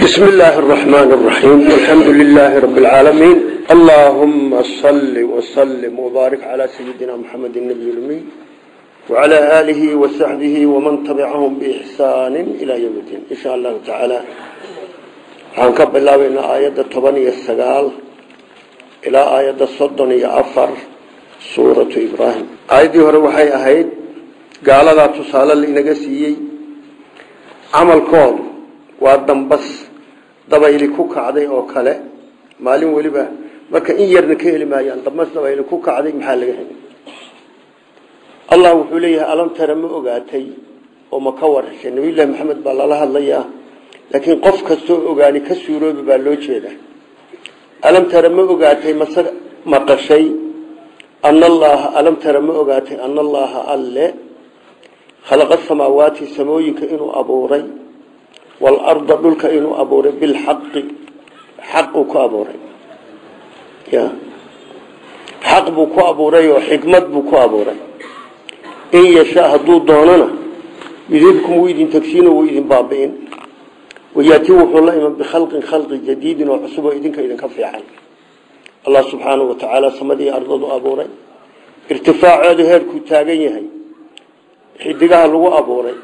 بسم الله الرحمن الرحيم والحمد لله رب العالمين اللهم صل وسلم وبارك على سيدنا محمد النبي الأمي وعلى آله وصحبه ومن تبعهم بإحسان إلى يوم الدين إن شاء الله تعالى هنكب الله بين آية الطبنية السقال إلى آية الصدنية أفر سورة إبراهيم آية هروحي أهيد قال لا تصال لنقسيي عمل كون waa dambas dabayli ku kacday oo kale maalin weliba marka in yarna ka heli maayaan dambas dabayli ku kacday maxaa laga heli allah wuxuu leeyahay alam tara ma ogaatay oo ma ka warheshay nabiyullaahi maxamed baa lala hadlayaa laakiin qof kastoo ogaani ka suuroobi baa loo jeedaa alam tara ma ogaatay mase maqashay ana allaha alam tara ma ogaatay ana allaha alle khalaqa samaawaati samooyinka inuu abuuray waalarda dhulka inuu abuuray bilxaqi xaq uu ku abuuray ya xaq buu ku abuuray oo xikmad buu ku abuuray in yashaa hadduu doonana yudibkum wuu idin tagsiino wuu idin baabi'in wayaati wuxuu la iman bikhalqin khalqi jadiidin oo cusub oo idinka idinka fiican allah subxaanahu wa tacaala samadii ardadu abuuray irtifaaceedu heerkuu taagan yahay xidigaha lagu abuuray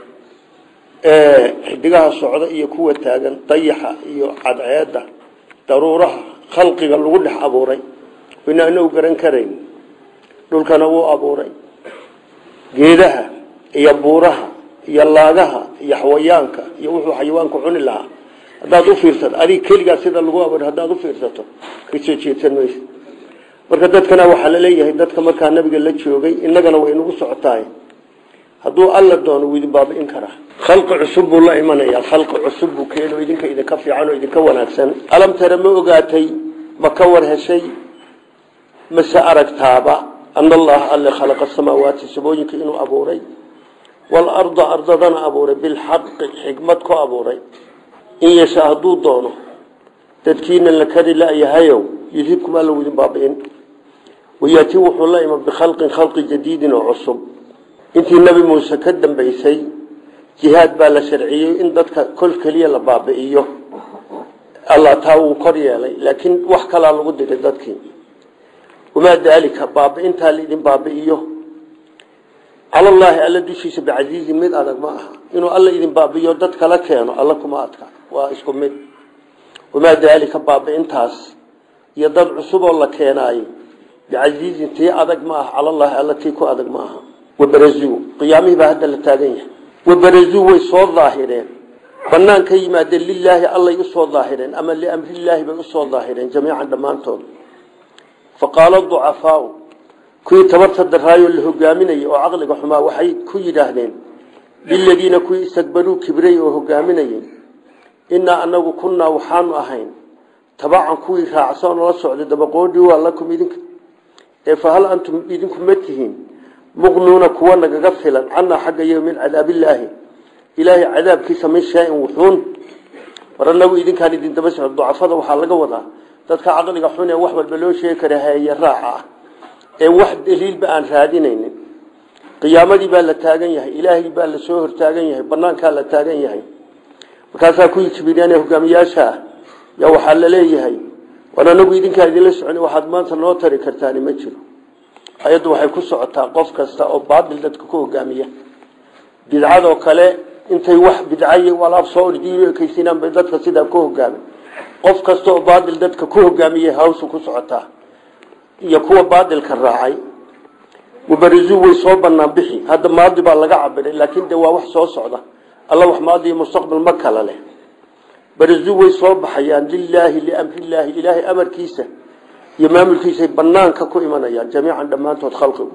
xidigaha socda iyo kuwa taagan dayaxa iyo cadceeda daruuraha khalqiga lagu dhex abuuray ina anagu garan karayn dhulkana wuu abuuray geedaha iyo buuraha iyo laagaha iyo xawayaanka iyo wuxuu xayawaanku cuni lahaa haddaad u fiirsato adig keligaa sida lagu abuuray haddaad u fiirsato kasoo jeedsan maysa marka dadkana waxaa la leeyahay dadka markaa nabiga la joogay innagana way nagu socotaay hadduu alla doono wuu idin baabi'in karaa khalqi cusub buu la imanayaa khalqi cusub buu keeno idinka idinka fiican oo idinka wanaagsan alam tara ma ogaatay ma ka war heshay mase aragtaaba ana allaha alle khalaqa samaawaati samooyinka inuu abuuray waalarda ardadana abuuray bilxaqi xikmad ku abuuray in yashaa hadduu doono dadkiina la kari layahayow yudhibkum alla wuu idin baabi'in wayaati wuxuu la iman bikhalqin khalqi jadiidin oo cusub intii nabi muuse ka dambaysay jihaad baa la sharciyey in dadka kol keliya la baabi'iyo allah taa wuu kor yeelay laakiin wax kalaa lagu diray dadkii wamaa daalika baabi'intaa laidin baabi'iyo calallaahi alla dushiisa bicasiizin mid adag ma aha inuu alla idin baabi'iyo dad kala keeno alla kuma adka waa isku mid wamaa daalika baabi'intaas iyo dad cusuboo la keenaayo bicasiizin tii adag ma aha calallaahi alla tii ku adag ma aha wabarazuu qiyaamihii baa hadda la taagan yahay wabarazuu way soo daahireen banaan ka yimaadeen lilaahi allay usoo daahireen ama liamrilaahi bay usoo daahireen jamiican dhammaantood faqaala ducafaau kuwii tabarta daraayo la hogaaminayay oo caqliga xumaa waxay ku yidhaahdeen liladiina kuwii istakbaruu kibray oo hogaaminayay inaa anagu kunnaa waxaanu ahayn tabacan kuwii raacsan oo la socday dabaqoodhii waa lakum idinka ee fahal antum idinku ma tihiin muqnuuna kuwa nagaga filan canaa xagga iyaga min cadaabillaahi ilaahay cadaabkiisa min shaa-in wuxuun war anagu idinkaan idin daba socdo ducafada waxaa laga wadaa dadka caqliga xun ee wax walba loo sheegi kara haye raaca ah ee wax daliilba aan raadinaynin qiyaamadii baa la taagan yahay ilaahay baa la soo hortaagan yahay banaankaa la taagan yahay markaasaa kuwii kibiraan ee hogaamiyaasha ah yaa waxaa la leeyahay war anagu idinkaa idinla socon waxaad maanta noo tari kartaani ma jiro ayaddu waxay ku socotaa qof kasta oo baatil dadka ku hogaamiya bidcadoo kale intay wax bidcay alaab soo ordiyo ekaysinaan bay dadka sidaa ku hogaamin qof kasta oo baatil dadka ku hogaamiyay hawshu ku socotaa iyo kuwa baatilka raacay wabarizuu way soo banaan bixi hadda maadi baa laga cabiray laakiin de waa wax soo socda alla wax maadi iyo mustaqbal ma kala leh barizuu way soo baxayaan lilaahi liamrilaahi ilaahay amarkiisa iyo maamulkiisay banaanka ku imanayaan jamiican dhammaantood khalqigu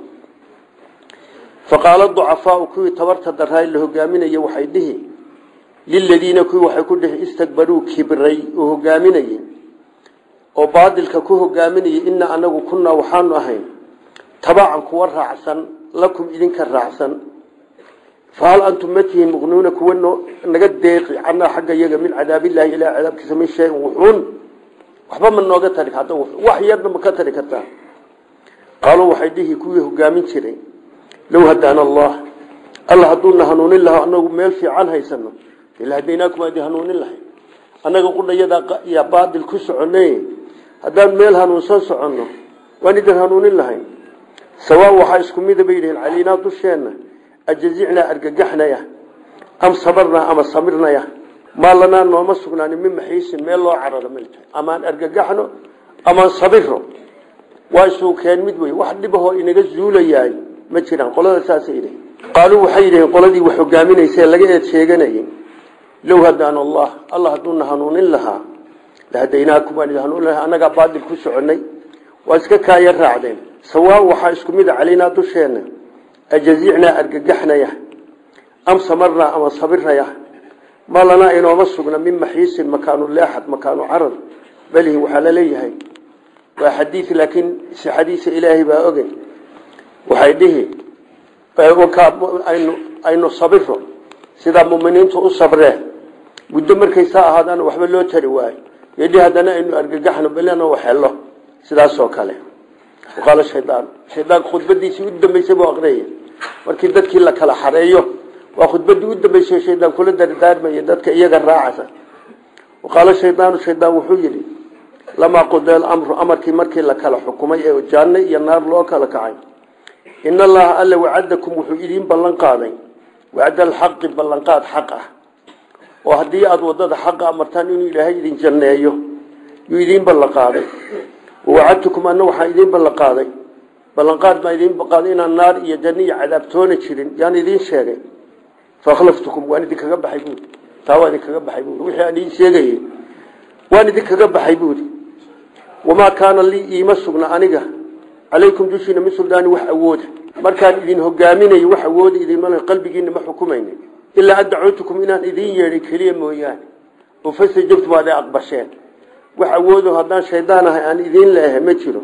faqaala ducafaau kuwii tabarta daraay la hogaaminaya waxay dhihi liladiina kuwii waxay ku dhihi istakbaruu kibray oo hogaaminayey oo baadilka ku hogaaminayay inaa anagu kunnaa waxaanu ahayn tabacan kuwa raacsan lakum idinka raacsan fahal antum ma tihiin muqnuuna kuwa naga deeqi canaa xagga iyaga min cadaabillahi ilaa cadaabkiisa min shayin wuxuun waxba ma nooga tari hadda wax yarna ma ka tari kartaa qaaluu waxay dhihi kuwii hogaamin jiray low hadaana allah alla hadduuna hanuunin laha anagu meel fiican haysano ila hadaynaakum adi hanuunin lahay annaga qudhayada yaa baadil ku soconay haddaan meel hanuunsan soconno waan idin hanuunin lahayn sawaa waxaa isku mida bay yidhihiin caliinaa dusheenna ajazicnaa argagaxnaya am sabarnaa ama samirnaya maa lanaa nooma sugnaanin min maxiisin meel loo cararo malta amaan argagaxno amaan sabiro waa isuukeen mid wey wax dhibahoo inaga zuulayaay ma jiraan qolada saasay yidhihin qaaluu waxay yidhihiin qoladii wax hogaaminaysee laga eed sheeganayay low hadaan allah allah hadduuna hanuunin lahaa lahadaynaakum waan idin hanuunin lahaa annagaa baadil ku soconnay waa iska kaaya raacdeen sawaa waxaa isku mid a calaynaa dusheenna ajazicnaa argagaxnaya am samarnaa ama sabirnaya ma lanaa inooma sugna min maxiisin makaanu leexad makaanu carad balihi waxaa la leeyahay waa xadiid laakiin sixadiisa ilaahay baa oge waxay dhihi aynu aynu sabiro sidaa muminiintu u sabreen muddo markay saa ahaadaan waxba loo tari waayo yidhi haddana aynu argagaxno belena waxhelo sidaasoo kale qaala shaydaan shaydaan khudbadiisii u dambeysay buu aqriyay markii dadkii la kala xareeyo waa khudbadii u dambeysay shaydaan kula dardaarmaya dadka iyaga raacasa qaala shaydaanu shaydaan wuxuu yidhi lamaa qudeel amru amarkii markii la kala xukumay ee janno iyo naar loo kala kacay in allaha alla wacadakum wuxuu idiin ballan qaaday wacda alxaqi ballanqaad xaq ah oo haddii aada wadada xaqa amartaan inuu ilaahay idin janneeyo yuu idiin ballan qaaday wawacadtukum anna waxaa idiin ballan qaaday ballanqaad baa idiin qaaday inaan naar iyo janno iyo cadaabtoona jirin yaan idiin sheegay faakhlaftukum waan idinkaga baxay buuri taa waa idinkaga baxay buuri wixii aan idiin sheegayey waan idinkaga baxay buuri wamaa kaana lii iima sugna aniga calaykum dushiina min suldaani wax awooda markaan idin hogaaminayo wax awooda idinmal qalbigiina ma xukumayna ilaa an dacuutukum inaan idiin yeedhay keliya mooyaane oo fastajabtum aad aqbasheen wax awoodo haddaan shaydaan ahay aan idiin leehay ma jiro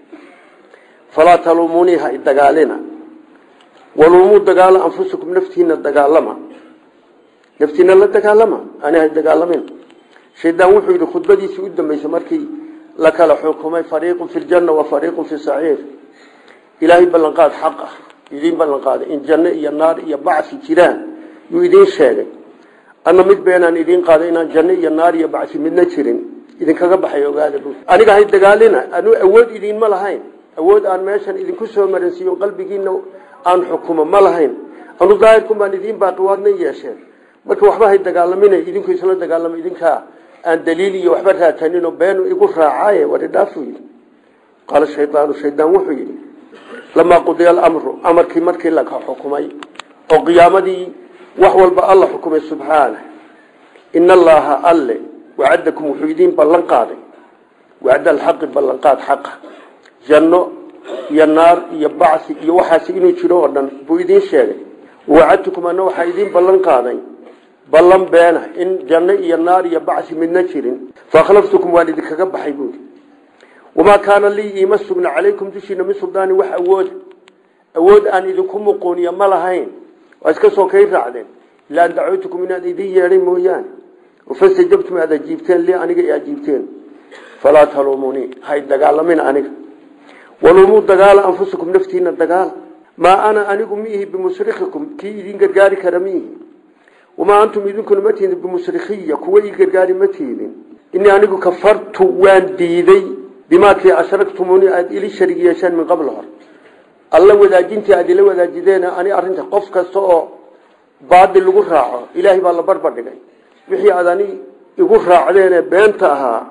falaa taluumunii ha idagaalina waluumuu dagaala anfusakum naftiina dagaalama naftiina la dagaalama ani ha dagaalamin shaydaan wuxuu yidhi khudbadiisii u dambeysay markii la kala xukumay fariiqun fi ljanna wa fariiqun fi saciir ilaahay ballanqaad xaq ah idiin ballanqaaday in janno iyo naar iyo bacsi jiraan yuu idiin sheegay anna mid beenaan idiin qaaday inaan janno iyo naar iyo bacsi midna jirin idinkaga baxay ogaada bu aniga hay dagaalina anu awood idiinma lahayn awood aan meeshan idinku soo maransiiyo qalbigiina aan xukumo ma lahayn anu daahirkun baan idiin baaqi waadna yeesheen marka waxba hay dagaalamina idinku isla dagaalama idinkaa aan daliil iyo waxba raataninoo beenu igu raacaaye waridhaafu yidhi qaala shaydaanu shaydaan wuxuu yidhi lamaa qudiya alamru amarkii markii la xukumay oo qiyaamadii wax walba alla xukumay subxaana ina allaaha alle wacadakum wuxuu idiin ballan qaaday wacda alxaqi ballanqaad xaqa janno iyo naar iyo bacsi iyo waxaasi inuu jiro oo dhan buu idiin sheegay wacadtukum anna waxaa idiin ballan qaaday ballan beena in janno iyo naar iyo bacsi midna jirin faakhlaftukum waan idinkaga baxay buuri wamaa kaana lii iima sugna calaykum dushiina min suldaani wax awooda awood aan idinku muquuniya ma lahayn waa iska soo kay raacdeen ilaa an dacuutukum inaan idin yeedhay mooyaane fastajabtum aad ajiibteen li aniga i ajiibteen falaa taluumunii hay dagaalamin aniga waluumuu dagaala anfusakum naftiina dagaala maa ana anigu miihi bimusrikikum kii idin gargaari kara miihi wamaa antum idinkuna ma tiidin bimusrikiya kuwa ii gargaari ma tiidin inii anigu kafartu waan diiday bimaa kii ashragtumuuni aada ili sharig yeesheen min qabl hor alla wadaajintii aada ila wadaajideen ani arinta qof kasta oo baadil lagu raaco ilaahay baa la barbardhigay wixii aad ani igu raacdeenee beenta ahaa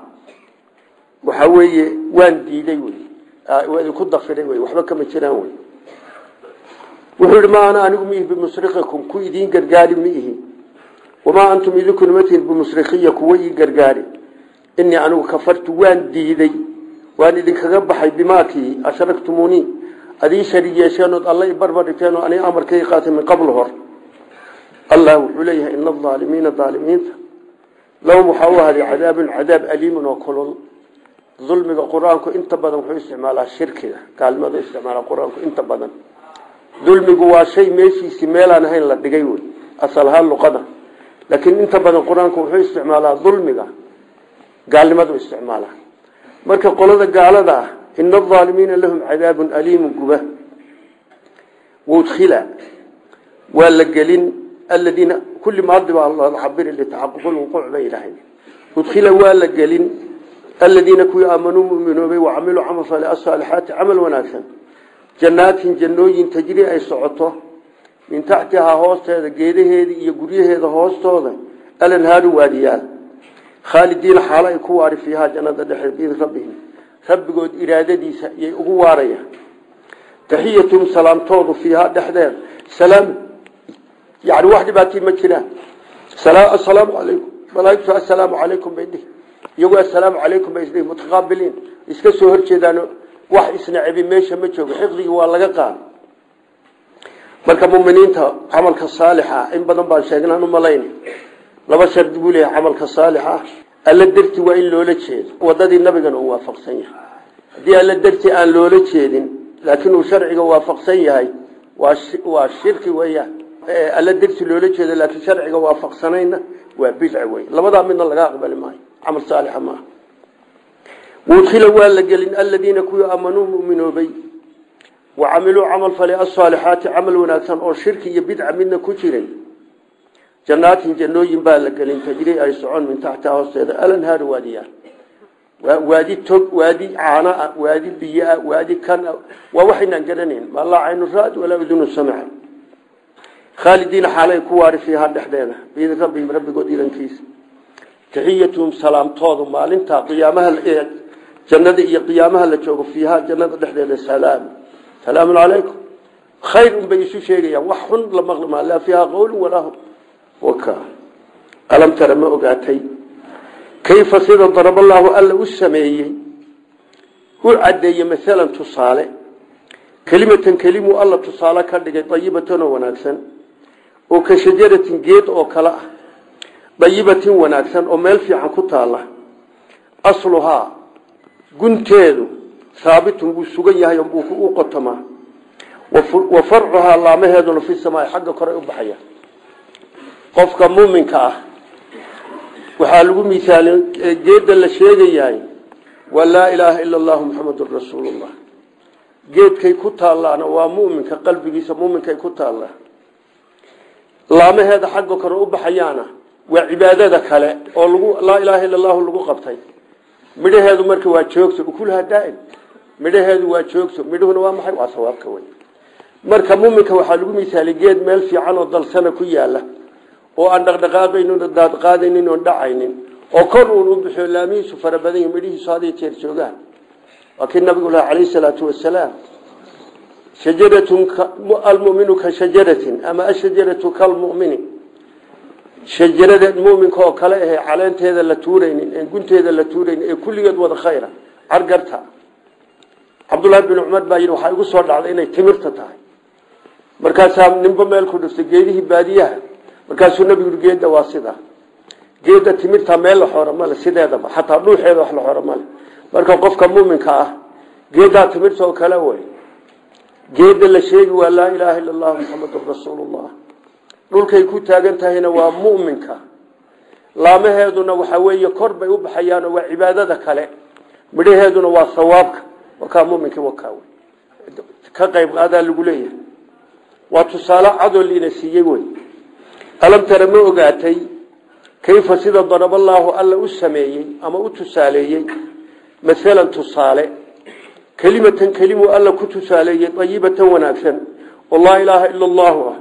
waxa weeye waan diiday wey waa idinku dafiray wey waxba kama jiraan wey wuxuu yihi ma ana anigu miihi bimusrikikum ku idiin gargaari miihi wamaa antum idinkuna ma tihin bimusrikiya kuwa ii gargaari inii anigu kafartu waan diiday waan idinkaga baxay bimaakii ashragtumuuni adii sharig yeesheenood alla i barbardhigteen oo ani amarkay qaatay min qabl hor allah wuxuu leeyahay ina aalimiina aalimiinta lahum waxaa u ahaday cadaabun cadaab aliimun oo kulul dulmiga qur-aanku inta badan wuxuu isticmaalaa shirkiga gaalnimadu isticmaalaa qur-aanku inta badan dulmigu waa shay meeshiisii meelaan ahayn la dhigay wey asalahaan luqada laakiin inta badan qur-aanku wuxuu isticmaalaa dulmiga gaalnimadu isticmaalaa marka qolada gaalada ah ina aalimiina lahum cadaabun aliimun guba wudkhila waa la gelin aladiina kulli maadi baa looga cabiri litaxaquq lwuquuc bay yidhaaheen udkhila waa la gelin aladiina kuwii aamanuu muminoobay wacamiluu camal fale asaalixaati camal wanaagsan jannaatin jannooyin tajri ay socoto min taxtihaa hoosteeda geedaheeda iyo guryaheeda hoostooda alanhaaru waadiyaal khaalidiina xaalo ay ku waari fiihaa jannada dhexe biidn rabbihim rabbigood iraadadiisa iyay ugu waarayaan taxiyatuhum salaamtoodu fiihaa dhexdeeda salaam yani wax dhibaatii ma jiraan assalaamu calaykum malaaigtu assalaamu calaykum bay dhihi iyagu assalaamu calaykum bay isdhihi mutaqaabiliin iska soo horjeedaan wax isnacebi meesha ma joogo xiqdigii waa laga qaada marka muminiinta camalka saalixa in badan baan sheegnaan umalayn laba shardi buu leeyahay camalka saalixa alla darti waa in loola jeedo wadadii nabigana uu waafaqsan yahay haddii alla darti aan loola jeedin laakiin uu sharciga waafaqsan yahay waa shirki weeyaan alla darti loola jeedo laakiin sharciga waafaqsanayna waa bidc wey labadaa midna laga aqbali maayo camal saalixa maaha wudkhila waa la gelin aladiina kuwii aamanuu muminoobay wacamiluu camal fale asaalixaati camal wanaagsan oo shirki iyo bidca midna ku jirin jannaatin jannooyin baa la gelin tajri ay socon min taxtiha hoosteeda alanhaaru waadiyaa waadi tog waadi caanaa waadi biyaa waadi kan waa waxaynaan garanayn ma laa caynu raad walaa udunu samica khaalidiina xaalay ku waari fiihaa dhexdeeda biidin rabbihim rabbigood idankiisa taxiyatuhum salaamtoodu maalinta qiyaamaha jannada iyo qiyaamaha la joogo fiihaa jannada dhexdeeda salaam salaamun calaykum khayr unbay isu sheegayaan wax xun la maqli maa laa fiihaa qowlun walaa hum waka alam tara ma ogaatay kayfa sida daraballaahu alla u sameeyey u caddeeyey maalan tusaale kelimatan kelimuu alla tusaale ka dhigay dayibatanoo wanaagsan oo ka shajaratin geed oo kale ah dayibatin wanaagsan oo meel fiican ku taalla asluhaa gunteedu haabitun wuu sugan yahay u qotomaa wa farcuhaa laamaheeduna fi samaai xagga kore u baxaya qofka muuminka ah waxaa lagu misaali geedda la sheegayahay waa laa ilaaha ila allahu muxamadun rasuulullah geedkay ku taallaana waa muminka qalbigiisa muminkay ku taallaa laamaheeda xagga kore u baxayaana waa cibaadada kale oo lagu laa ilaaha illa allahu lagu qabtay midhaheedu marka waa joogto ukulaha daaim midhaheedu waa joogto midhuhuna waa maxay waa sawaabka wey marka muminka waxaa lagu misaalay geed meel fiican oo dalsana ku yaala oo aan dhaqdhaqaaqaynin oo daadqaadaynin oon dhacaynin oo kor uun u bixiyo laamihiisu fara badan yahi midhihiisu haday jeer joogaan waa kii nabigu laha calayhi salaatu wasalaam shajaratun almuminu ka shajaratin ama ashajaratu kalmumini shajarada muminka oo kale ahe caleenteeda la tuuraynin en gunteeda la tuuraynin ee kulligeed wada khayra cargarta cabdullaahi bin cumar baa yidhi waxaa igu soo dhacday inay timirta tahay markaasaa ninba meel ku dhiftay geedihii baadiyaha markaasuu nabigu yii geedda waa sida geedda timirta meel la xoora male sideedaba xataa dhuuxeeda wax la xoora male marka qofka muminka ah geeddaa timirta oo kale wey geedda la sheegi waa laa ilaaha illa allahu muxamadun rasuulullah dhulkay ku taagan tahayna waa muminka laamaheeduna waxaa weeye kor bay u baxayaanoo waa cibaadada kale midhaheeduna waa sawaabka wakaa muminki wakaa wey ka qayb qaadaa lagu leeyahay waa tusaale cadoo liina siiyey wey alam tara ma ogaatay kayfa sida daraballaahu alla u sameeyey ama u tusaaleeyey maalan tusaale kelimatan kelimuu alla ku tusaaleeyey ayibatan wanaagsan oo laa ilaaha ila allahu ah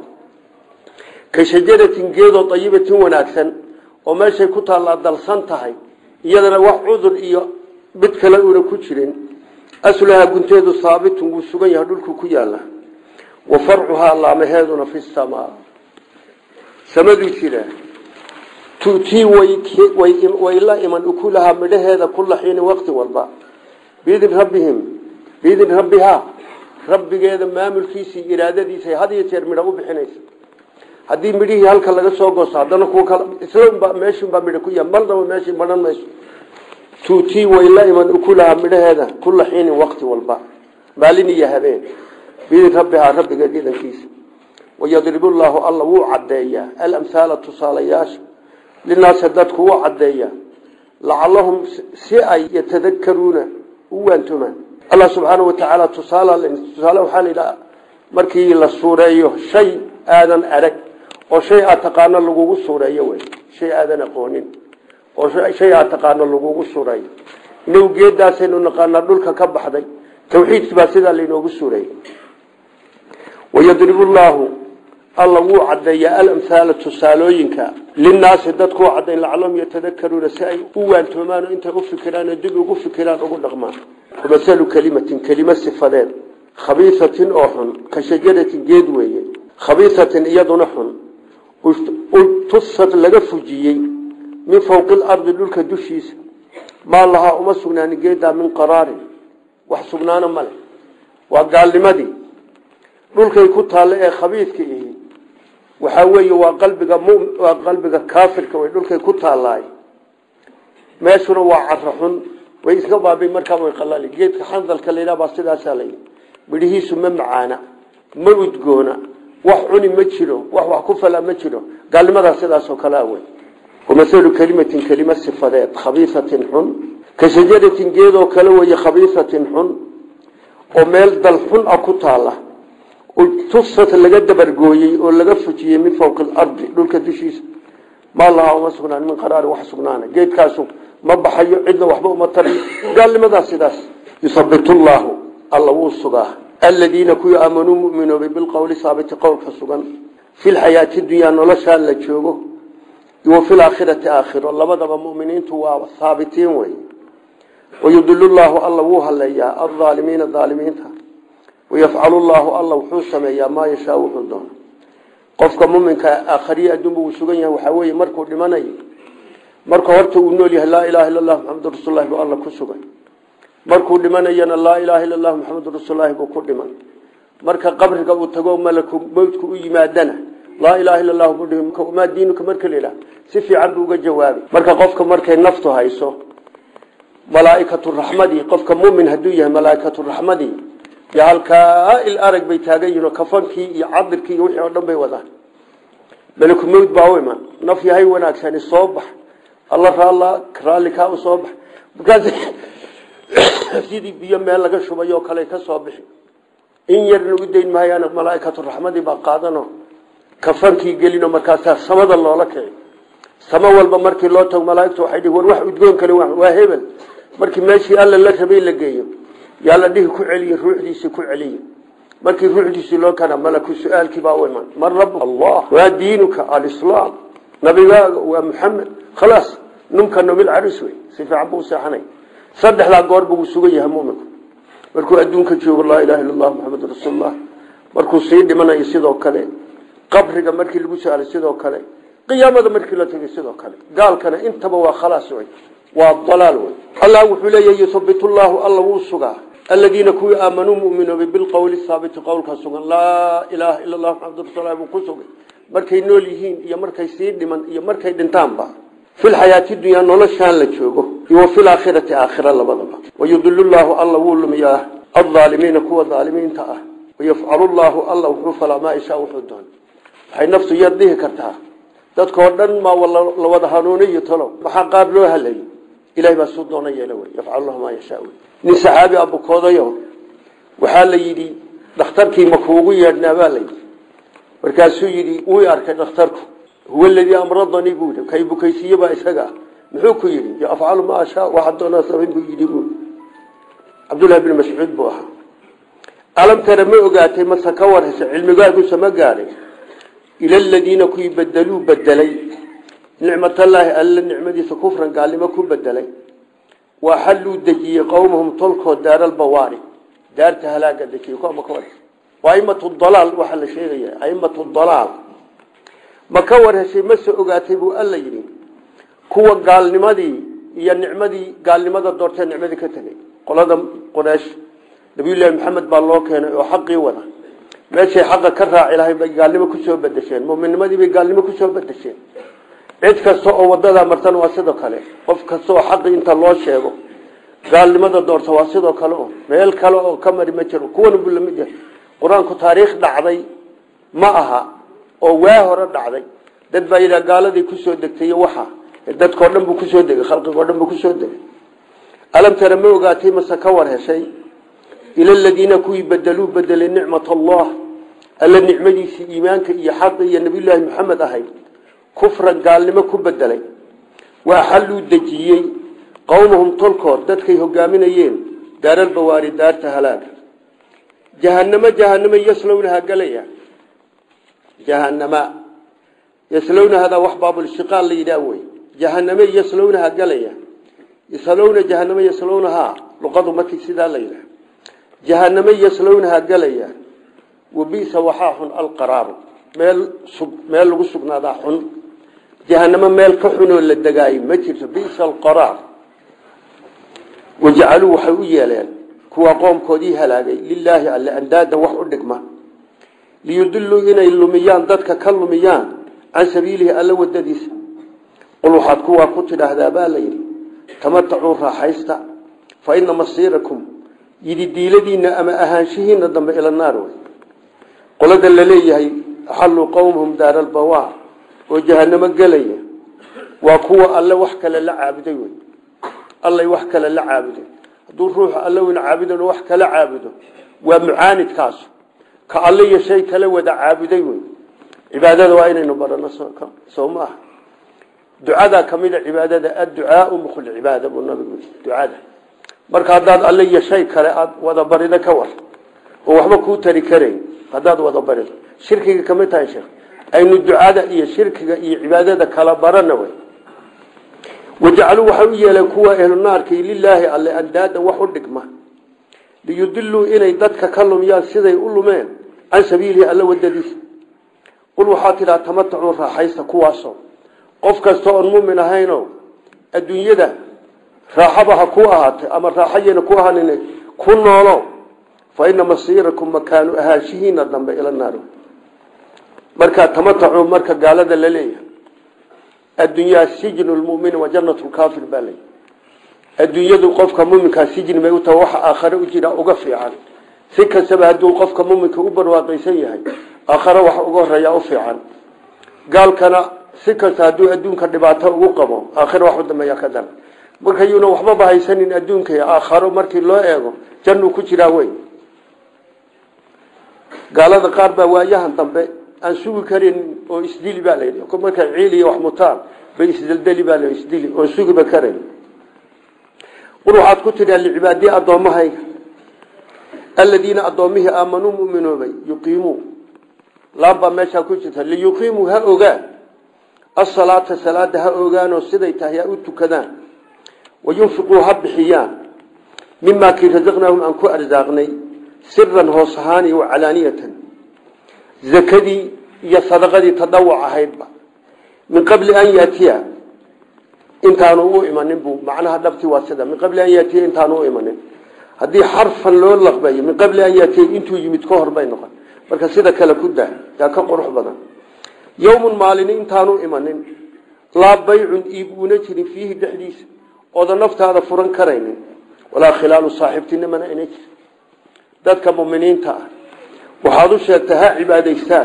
ka shajaratin geedoo ayibatin wanaagsan oo meeshay ku taallaa dalsan tahay iyadana wax cudur iyo mid kale una ku jirin aslahaa gunteedu haabitun wuu sugan yahay dhulku ku yaala wa farcuhaa laamaheeduna fi samaa samaduu jira tutii way la iman ukulahaa midhaheeda kula xiini waqti walba biidin rabbihim biidin rabbihaa rabbigeeda maamulkiisii iraadadiisa had iyo jeer midho u bixinaysa haddii midhihii halka laga soo goosto haddana kuwa kale islanba meeshinbaa midho ku yahay marnaba meeshii madhan mayso tuutii way la iman ukulahaa midhaheeda kula xiinin waqti walba maalin iyo habeen biidin rabbihaa rabbigeed idankiisa wayadribu llaahu alla wuu caddeeyaa alamhaala tusaalayaasha linaasi dadku wuu caddeeyaa lacalahum si ay yatadakaruuna u waantomaan allah subxaana wa tacaala tusaale tusaale waxaa la yidhaha markii la suureeyo shay aadan arag oo shay aad taqaano lagugu suureeyo wey shay aadan aqoonin oo shay aad taqaano lagugu suray inagu geedaasaynu naqaanaa dhulka ka baxday tawxiidkii baa sidaa laynoogu suray wayadribu llaahu alla wuu cadeeyaa alamhaala tusaalooyinka linnaasi dadkuu cadayn lacalahum yatadakaruuna si ay u waantoomaan oo intay u fikiraan oo dib ugu fikiraan ugu dhaqmaan wamasalu kelimatin kelimo sifadeed khabiisatin oo xun ka shajaratin geed weeye khabiisatin iyaduna xun tusad laga fujiyey min fowqi lardi dhulka dushiisa maa lahaa uma sugnaanin geedaa min qaraarin wax sugnaano male waa gaalnimadii dhulkay ku taalle ee khabiidka ihi waxaa weeye waa qalbiga waa qalbiga kaafirka way dhulkay ku taallaay meeshuna waa cara xun way iska baabi markaa way qalali geedka xandalka laydhaha baa sidaasaa layidhi midhihiisu ma macaana ma udgoona wax cuni ma jiro wax wax ku fala ma jiro gaalnimadaa sidaasoo kalea wey wamahalu kelimatin kelima sifadeed khabiisatin xun ka shajaratin geedoo kale weye khabiisatin xun oo meel dal xun ah ku taala tusat laga dabargooyey oo laga fujiyey min fowqi alardi dhulka dushiisa maa lahaa uma sugnaan min qaraari wax sugnaana geedkaasu ma baxayo cidna waxba uma tariyo gaalnimadaa sidaas yusabitu llaahu alla wuu sugaa aladiina kuwii aamanuu muminoobay bilqowli saabiti qowlka sugan fi lxayaati dunyaa noloshaan la joogo wa fi laakhirati aakhiro labadaba muminiintu waa haabitiin wey wayudilu llaahu alla wuu haleeyaa alaalimiina aalimiinta wayafcalu llaahu alla wuxuu sameeyaa maa yashaa wuxuu doono qofka muminka aakhariye adduunba uu sugan yahay waxaa weeye markuu dhimanayo marka horta uu nool yahay laa ilaha illa allah maxamadu rasullahi buu alla ku sugan markuu dhimanayana laa ilaha illa allah maxamadu rasuullahi buu ku dhiman marka qabriga uu tago malaku mowdku u yimaadana laa ilaha illa allah buu dhihi maa diinuka marka la yidhaha si fiican buu uga jawaabay marka qofka markay naftu hayso malaaikatu raxmadii qofka mumin hadduu yahay malaaikatu raxmadii yo halkaa il arag bay taagan yihin oo kafankii iyo cadirkii iyo wixii oo dhan bay wadaan malaku mowd baa u iman naf yahay wanaagsani soo bax alla raalla raalli kaa u soo bax markaas sidii biyo meel laga shubay oo kale ka soo bixi in yarna u dayn maayaan malaaikatu raxmadii baa qaadano kafankii gelino markaasaa samada loola kici samo walba markii loo tago malaaigtu waxay dhihi war wax udgoon kale waa hebel markii meeshii alla la rabay la geeyo yaa la dhihi ku celiye ruuxdiisii ku celiye markii ruuxdiisii loo kana malaku su-aalkii baa u iman man rabu allah waa diinuka alislaam nabigaaga waa muxamed khalaas numka nobil caris wey si fiican buu seexanay saddexdaa goor buu sugan yahay muminku markuu adduunka joogo laa ilaha illa allah maxamed rasuulullah markuu sii dhimanayo sidoo kale qabriga markii lagu su-aalay sidoo kale qiyaamada markii la tegay sidoo kale gaalkana intaba waa khalaas wey waa dalaal wey allah wuxuu leeyahy yuhabitu llaahu alla wuu sugaa aladiina kuwii aamanuu muminoobay bilqowli haabiti qowlka sugan laa ilaaha illa allah maxamadu rasuul buu ku sugay markay nool yihiin iyo markay sii dhiman iyo markay dhintaanba filxayaati dunyaa noloshaan la joogo iyo fi laakhirati aakhira labadaba wayudilu llaahu alla wuu lumiyaa alaalimiina kuwa aalimiinta ah wayafcalu llaahu alla wuxuu falaa maa ishaa wuxuu doon waxay naftu yar dhihi kartaa dadkoo dhan maa la wada hanuuniyo talo maxaa qaar loo halayy ilahay baa suu doona yeela wey yafcalu lahu maa yashaa nin saxaabi abukoodayo waxaa la yidhi dhakhtarkii ma kuugu yeedhnaa baa layidhi markaasuu yidhi wuu arkay dhakhtarku huwa aladii amradanii buu yidhi kay bukaysiiye baa isaga ah muxuu ku yidhi afcalu maa ashaa waxaa doonaa samayn buu yidhi buu cabdullahi bin mascuud buu ahaa alam tara ma ogaatay mase ka warhaysa cilmigaagusa ma gaadhay ila aladiina kuwii bedeluu bedelay nicmatallaahi alla nicmadiisa kufran gaalnimo ku bedelay waa xalluu dejiyey qowmahum tolkood daaralbawaari daarta halaaga dejiyey kuwama ka warhaysa waa aimatu dalaal waxaa la sheegaya aimatu dalaal ma ka warheshay mase ogaatay buu alla yidhi kuwa gaalnimadii iyo nicmadii gaalnimada doortee nicmadii ka tegay qolada quraysh nabiyullaahi maxamed baa loo keenay oo xaqii wada meeshay xaqa ka raaci lahay bay gaalnimo kusoo bedesheen muminnimadii bay gaalnimo kusoo bedesheen cid kasta oo wadadaa martana waa sidoo kale qof kasta oo xaqi inta loo sheego gaalnimada doorta waa sidoo kale o meel kale oo ka mari ma jiro kuwan buu lamid yahay qur-aanku taariikh dhacday ma aha oo waa hore dhacday dad baa yidhaha gaaladii kusoo degtay waxa dadkao dhan buu kusoo degay khalqigoo dhan buu kusoo degay alam tara ma ogaatay mase ka war heshay ila aladiina kuwii bedeluu bedelay nicmat allah alla nicmadiisii iimaanka iyo xaqa iyo nabiyullaahi maxamed ahayd kufran gaalnimo ku bedelay waa xalluu dejiyey qowmahum tolkood dadkay hogaaminayeen daaralbawaari daarta halaaga jahanamo jahanamo yaslownaha galaya jahanama yaslownahadaa wax baabulshiqaal la yidhaah wey jahaname yaslownaha galaya yaslowna jahanamo yaslownahaa luqadu markii sidaa la yidhaah jahaname yaslownaha galaya wabisa waxaa xun alqaraaru meel meel lagu sugnaadaa xun jahanamo meel ka xunoo la degaayo ma jirto bisa alqaraar wajacaluu waxay u yeeleen kuwa qoomkoodii halaagay lilaahi alle andaadan wax u dhigma liyudiluu inay lumiyaan dadka ka lumiyaan can sabiilihi alla wadadiisa qul waxaad kuwaa ku tidhaahdaa baa la yidhi tamatacuu raaxaysta fa ina masiirakum yidi diiladiinna ama ahaanshihiina dambe ila naar wey qolada la leeyahay axalluu qowmahum daara albawaa oo jahanamo gelaya waa kuwa alle wax kale la caabuday wey allay wax kale la caabuday hadduu ruuxu alle weyna caabudan wax kala caabudo waa mucaanidkaasu ka alle iyo shay kala wada caabuday wey cibaadada waa inaynu barano soo ma aha ducadaa ka mid a cibaadada adducaau mukhulcibaada buu nabigu ducada marka haddaad alle iyo shay kale aada wada barido ka war oo waxba kuu tari karayn haddaad wada barido shirkiga kamid tahay sheekh aynu ducada iyo shirkiga iyo cibaadada kala barana wey wajacaluu waxay u yeeleen kuwa ehlu naarkii lilaahi alle andaada wax u dhigma liyudiluu inay dadka ka lumiyaan siday u lumeen can sabiilihi alla wadadiisa qul waxaa tidhaha tamatacuu raaxaysta kuwaasoo qof kasta oon mumin ahayno adduunyada raaxaba ha ku ahaatay ama raaxayena ku ahanin ku noolo fa ina masiirakum makaanu ahaanshihiina dambe ila naar markaa tamatacuu marka gaalada la leeyahay addunyaa sijnu lmumini wa janat lkaafir baa leeyahy adduunyadu qofka muminkaa sijni bay u taha waxa aakhare u jira uga fiican si kastaba hadduu qofka muminka u barwaaqaysan yahay aakhare waxa uga horeeyaa u fiican gaalkana si kasta hadduu adduunka dhibaato ugu qabo aakhire wax u dambeeya ka daran marka yuuna waxbaba haysanin adduunka aakharo markii loo eego jannuu ku jiraa wey gaalada qaar baa waayahan dambe aan sugi karin oo isdili baa la yidhi markay ciil iyo wax mutaan bay isdeldeli baa la isdili oon sugiba karayn qul waxaad ku tidhaa licibaadii addoommahayga aladiina addoommihii aamanuu muminoobay yuqiimuu laambaa meeshaa ku jirta liyuqiimuu ha ogaan asalaata salaada ha ogaanoo siday tahay ha u tukadaan wayunfiquu ha bixiyaan mimaa kii rasaqnaahum aan ku arsaaqnay siran hoos ahaan iyo wacalaaniyatan zakadii iyo sadaqadii tadawuc ahaydba min qabli an yaatiya intaanu u imanin buu macnaha dhabtii waa sida min qabli an yaatiya intaanu u imanin haddii xarfan loo laqbayo min qabli an yaatiya intuu yimid ka hor bay noqon marka sida kale ku daa yaa ka qurux badan yowmun maalini intaanu imanin laa baycun iib uuna jirin fiihi dhexdiisa ooda naftaada furan karaynin walaa khilaalu saaxiibtinimana ina jir dadka muminiinta ah waxaad u sheegtaa ha cibaadaystaan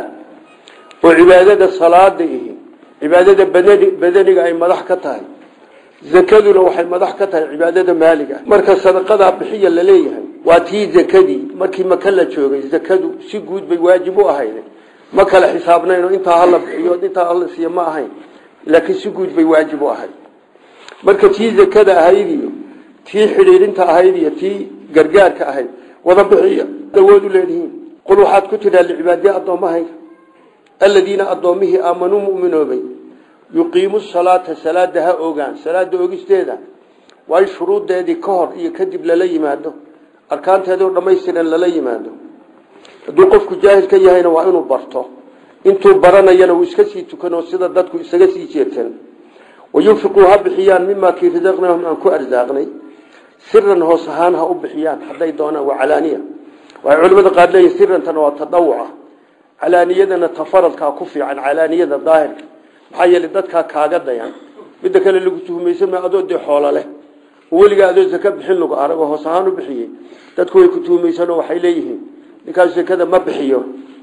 oo cibaadada salaada ihi cibaadada badaniga ay madax ka tahay zakaduna waxay madax ka tahay cibaadada maaliga marka sadaqadaa bixiya la leeyahay waa tii zakadii markii maka la joogay zakadu si guud bay waajib u ahayd ma kala xisaabnayn intaa hala bixiyo intaa hala siiyo ma ahayn laakiin si guud bay waajib u ahayd marka tii zakada ahayd iyo tii xidhiirinta ahayd iyo tii gargaarka ahayd wada bixiya awood u leedihiin qul waxaad ku tidhaa licibaadiya addoommahayga aladiina addoommihii aamanuu muminoobay yuqiimu salaata salaada ha ogaan salaada ogisteeda waa in shuruuddeedii ka hor iyo kadib lala yimaado arkaanteedoo dhammaystiran lala yimaado hadduu qofku jaahil ka yahayna waa inuu barto intuu baranayana uu iska sii tukano sida dadku isaga sii jeertan wayunfiquu ha bixiyaan mimaa kii rasaqnaahum aan ku arsaaqnay siran hoos ahaan ha u bixiyaan hadday doonaan waa calaaniya waxay culimada qaar leeyihin sirantana waa tadawuca calaaniyadana tafaradkaa ku fiican calaaniyada daahirka maxaa yeelay dadkaa kaaga dayan midda kale lagu tuhmaysan ma adoo dee xoolo leh weligaa adoo zaka bixin lagu arag oo hoos ahaan u bixiyey dadku way ku tuhmaysanoo waxay leeyihiin ninkaas zakada ma bixiyo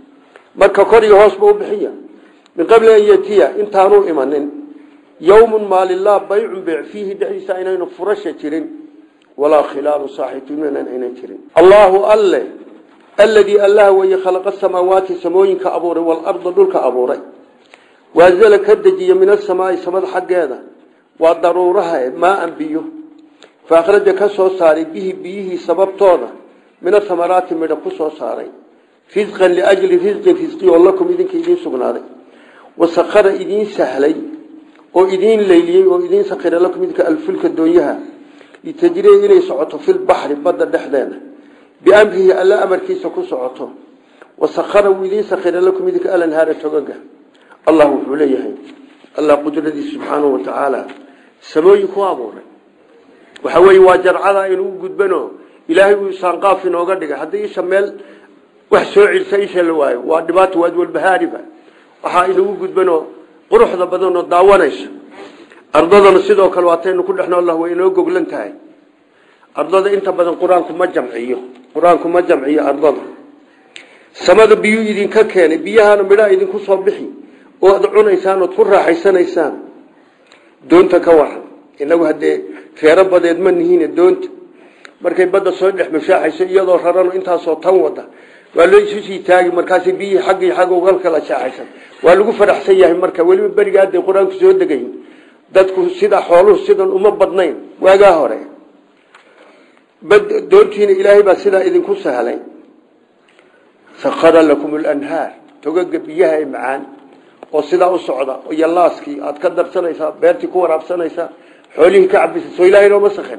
marka kor iyo hoosba u bixiya min qabli an yatiya intaanuu imanin yowmun maalilaa baycun beyc fiihi dhexdiisa aynaynu furasha jirin walaa khilaalu saaxiibtiniman aynan jirin allaahu alle aladii allah weye khalaqa samaawaati samooyinka abuuray waalarda dhulka abuuray waazala ka dejiya min asamaai samada xaggeeda waa daruuraha maaan biyo fa akhraja ka soo saaray bihi biyihii sababtooda min athamaraati midha ku soo saaray risqan liajli risqin risqi oo lakum idinka idiin sugnaaday wasakara idiin sahlay oo idiin leyliyey oo idiin sakira lakum idinka alfulka doonyaha litajriya inay socoto filbaxri badda dhexdeeda biamrihi alla amarkiisa ku socoto wasakara wuu idiin sakira lakum idinka alanhaara togaga allah wuxuu leeyahay allah qudradiisa subxaanahu watacaala samooyin ku abuuray waxa weeye waa jarcada inuu gudbano ilaahay uu saanqaaf inooga dhigay haddii isha meel wax soo cilsa isha la waayo waa dhibaato waad walbahaariba waxaa inagu gudbanoo quruxda badanoo daawanaysa ardadana sidoo kale waataynu ku dhexno allah way inoo goglan tahay ardada inta badan qur-aanku ma jamciyo qur-aanku ma jamciyo ardada samada biyuu idinka keenay biyahana midhaa idinku soo bixi oo ad cunaysaan ood ku raaxaysanaysaan doonta ka waran inagu haddee reero badeed ma nihiin doonta markay badda soo dhex mashaaxayso iyadoo rarano intaasoo tan wada waa loo isu sii taagi markaas biyihii xaggii xagga ugal kala shaaxaysan waa lagu faraxsan yahay marka weliba beriga hadday qur-aanku soo degayn dadku sida xooluhu sidan uma badnayn waagaa hore doontiina ilaahay baa sidaa idinku sahlay sakara lakum lanhaar togaga biyaha ee macaan oo sidaa u socda iyo laaskii aad ka darsanaysaa beertii ku waraabsanaysaa xoolihii ka cabisa soo ilahay nooma sakhin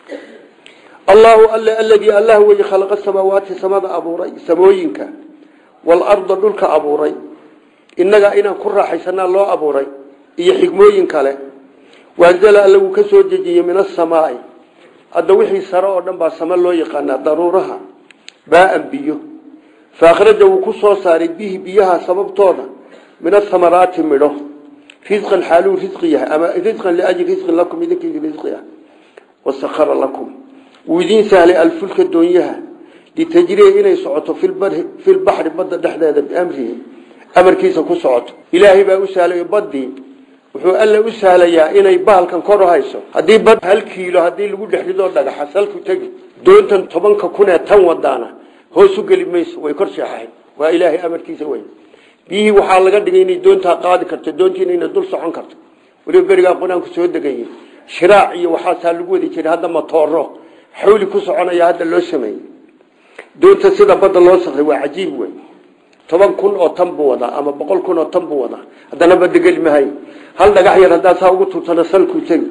allahu alle aladii allah wey khalaqa samaawaati samada abuuray samooyinka waalarda dhulka abuuray innagaa inaan ku raaxaysanaa loo abuuray iyo xigmooyin kale waanzala alle wuu ka soo dejiyey min asamaai hadda wixii sare oo dhan baa sama loo yaqaanaa daruuraha baaan biyo fa akhraja wuu ku soo saaray bihi biyaha sababtooda min athamaraati midho risqan xaaluu risqi yahay ama risqan liajli risqin lakum idinkiidi risqi ah wasakara lakum wuu idiin sahlay alfulka doonyaha litajriya inay socoto filbaxri badda dhexdeeda biamrihi amarkiisa ku socoto ilaahay baa u sahlay badii wuxuu alla u sahlayaa inay bahalkan kor u hayso haddii bad hal kiilo haddii lagu dhex ridoo dhagaxa salku tegi doontan tobanka kun ee tan wadaana hoos u geli mayso way kor sheexahayn waa ilaahay amarkiisa wey biyihii waxaa laga dhigay inay doontaa qaadi karto doontiina inay dul socon karto weliba berigaa qur-aanku soo degayay shiraac iyo waxaasaa lagu wadi jiray hadda matooro xawli ku soconaya hadda loo sameeyey doonta sida badda loo sakray waa cajiib wey toban kun oo tan buu wadaa ama boqol kun oo tan buu wadaa haddana badda geli mahay hal dhagax yar haddaa saa ugu tuurtana salkuu tegi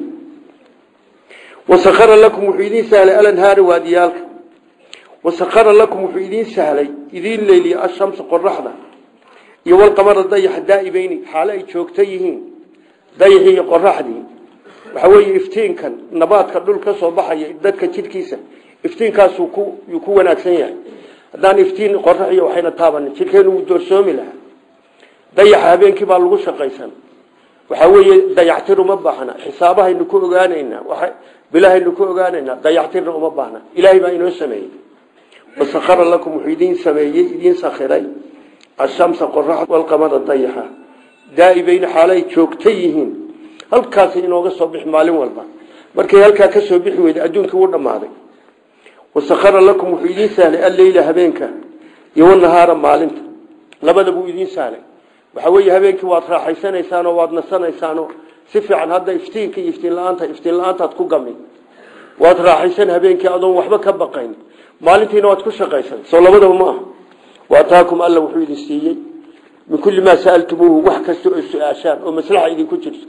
wasakara lakum wuxuu idiin sahlay alanhaari waadiyaalka wasakara lakum wuxuu idiin sahlay idiin leeliya ashamsa qoraxda iyo walqamara dayaxa daa'ibayni xaale ay joogto yihiin dayaxii iyo qoraxdii waxa weeye iftiinkan nabaadka dhul ka soo baxaya dadka jidhkiisa iftiinkaasuu ku yuu ku wanaagsan yahay haddaan iftiin qorax iyo waxayna taabanin jidhkeenu wuu doorsoomi lahaa dayaxa habeenkii baa lagu shaqaysan waxaa weeye dayactir uma baahna xisaabahaynu ku ogaanaynaa waa bilahaynu ku ogaanaynaa dayactirna uma baahna ilaahay baa inoo sameeyey wasakara lakum wuxuu idiin sameeyey idiin sakhiray ashamsa qorax walqamara dayaxa daa'ibayni xaalay joogta yihiin halkaasay inooga soo bixi maalin walba markay halkaa ka soo bixi weyda adduunkii wuu dhammaaday wasakara lakum wuxuu idiin sahlay alleyla habeenka iyo wanahaara maalinta labada buu idiin sahlay waxa weeye habeenkii waad raaxaysanaysaan oo waad nasanaysaanoo si fiican hadda iftiinka iyo iftiin la-aanta iftiin la-aantaad ku gami waad raaxaysan habeenkii adoon waxba ka baqayn maalintiina waad ku shaqaysan soo labadaba ma aha waataakum alla wuxuu idin siiyey min kulli maa sa'altumuuhu wax kasta oo su-aashaan oo maslaxa idinku jirto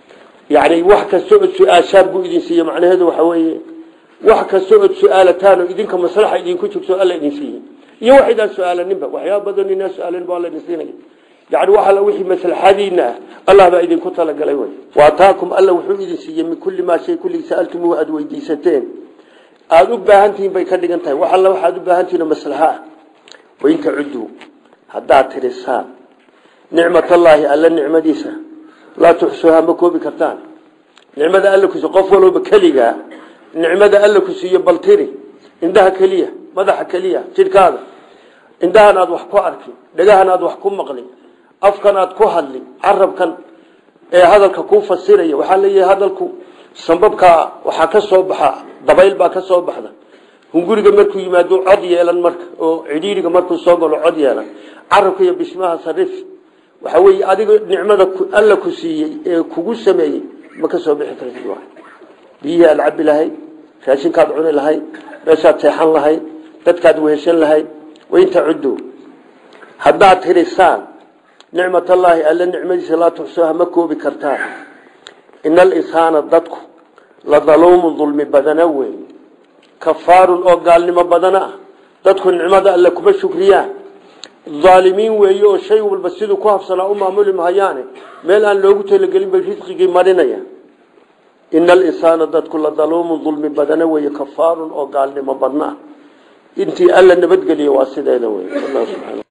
yacni wax kasta oo su-aashaan buu idin siiyey macnaheedu waxa weeye wax kasta ood su-aalataan oo idinka maslaxa idinku jirto alla idin siiyey iyo wax idaan su-aalaninba waxyaaba badan inaa su-aalanba alla idin siinaya yani wax alla wixii maslaxadiina ah allah baa idinku talagalay wey waataakum alla wuxuu idin siiyey min kulli maa shay kulligii sa'altumuuhu aada weydiisateen aada u baahan tihiin bay ka dhigan tahay wax alla waxaad u baahan tihiin oo maslaxa ah wain tacudduu haddaad tirisaan nicmatallaahi alla nicmadiisa laa tuxsuuhaa ma koobi kartaan nicmada alla kusiiy qof walooba keligaa nicmada alla ku siiyo bal tiri indhaha keliya madaxa keliya jidhkaada indhahan aad wax ku arki dhagahan aad wax ku maqli afkan aad ku hadli carabkan ee hadalka kuu fasiraya waxaa leeyahay hadalku sambabkaa waxaa ka soo baxa dabayl baa ka soo baxda hunguriga markuu yimaado cod yeelan marka oo cidhiiriga markuu soo galo cod yeelan carabka iyo bismaha sarif waxa weeye adiga nicmada alla ku siiyey ee kugu sameeyey ma ka soo bixi kartid waay biyihii aad cabi lahayd raashinkaad cuni lahayd meeshaad seexan lahayd dadkaad weheshan lahayd wain tacuduu haddaad tirisaan nicmatallaahi alla nicmadiisa laa tuxsuuha ma koobi kartaan ina alinsaana dadku la daluumun dulmi badana wey kafaarun oo gaalnimo badana ah dadku nicmada alle kuma shukriyaan aalimiin weeye oo shay walba siduu ku habsanaa u maamuli mahayaane meel aan loogu talagelin bay risqigii marinayaan ina alinsaana dadku la daluumun dulmi badana weeye kafaarun oo gaalnimo badna ah intii alla nabadgeliya waa sideeda wey